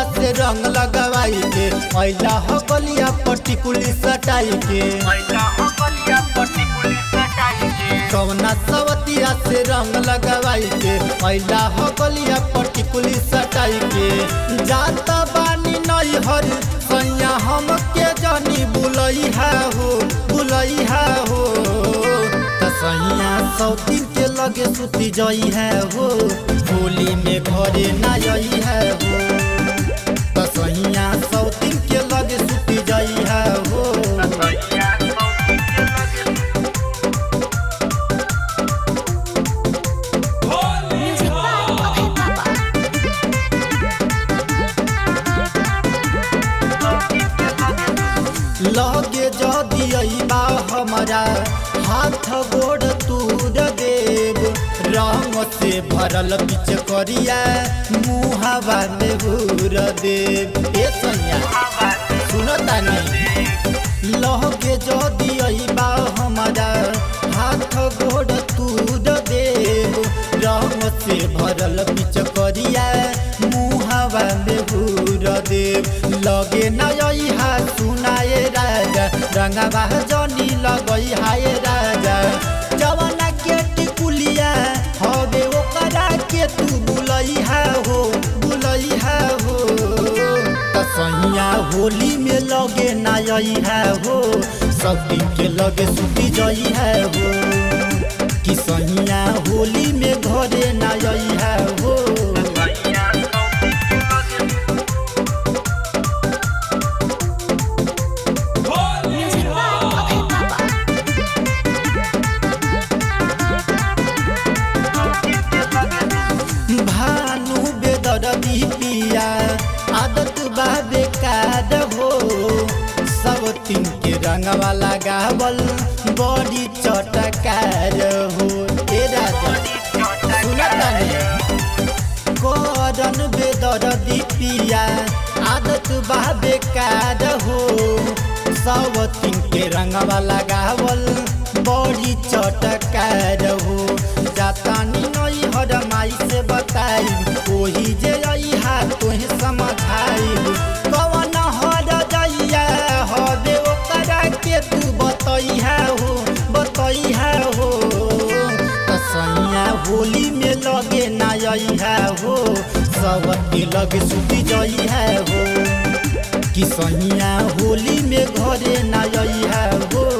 से रंग लगवाई के ऐला हो गलिया पर्टिकुली सटाई के कवना सवतिया से रंग लगवाई के ऐला हो गलिया पर्टिकुली सटाई के जाता बानी नई हर सैया हम के जानी बुलई है हो बुलई है हो त सैया सौतीन के लगे सुती जई है हो होली में घरे ना आई है हो त सैया सौतीन के लगे सुती जई है हो Music by Abhay Baba. लगे जदि बा हमारा हाथ गोड़ तूर देव रंग से भरल बिच करिया मुहावा में घूर देव ए सैया सुनतानी लगे जदि बा हमारा हाथ गोड़ तूर देव रंग से भरल बिच करिया मुहावा में घूर देव लगे नई हा सुनाए राजा रंगवा जनी लगई हाय राजा जवाना के टिकुलिया हवे ओकरा के तू बुलई है हो बुलई है हो त सैया होली में लगे ना आई है हो सब दिन के लगे सुती जई है हो कि सैया होली में घरे ना आई है हो Music by Abhay Baba. भानु बेदरदी पिया आदत बा बेकार हो सब तीन के रंगवा लगावल बड़ी चटकार हो ए राजा सुनतानी करन बेदरदी पिया आदत बा बेकार हो सब तीन के रंगवा लगावल बड़ी चटकार हो जातानी नई हर माई से बताई ओही जे आई हा तोहे समझाई कवन हर जइया हवे ओकरा के तू बतई है हो बतई है हो त सैया होली में लगे ना आई है हो सब के लगे सुती जई है हो कि सैया होली में घरे ना आई है हो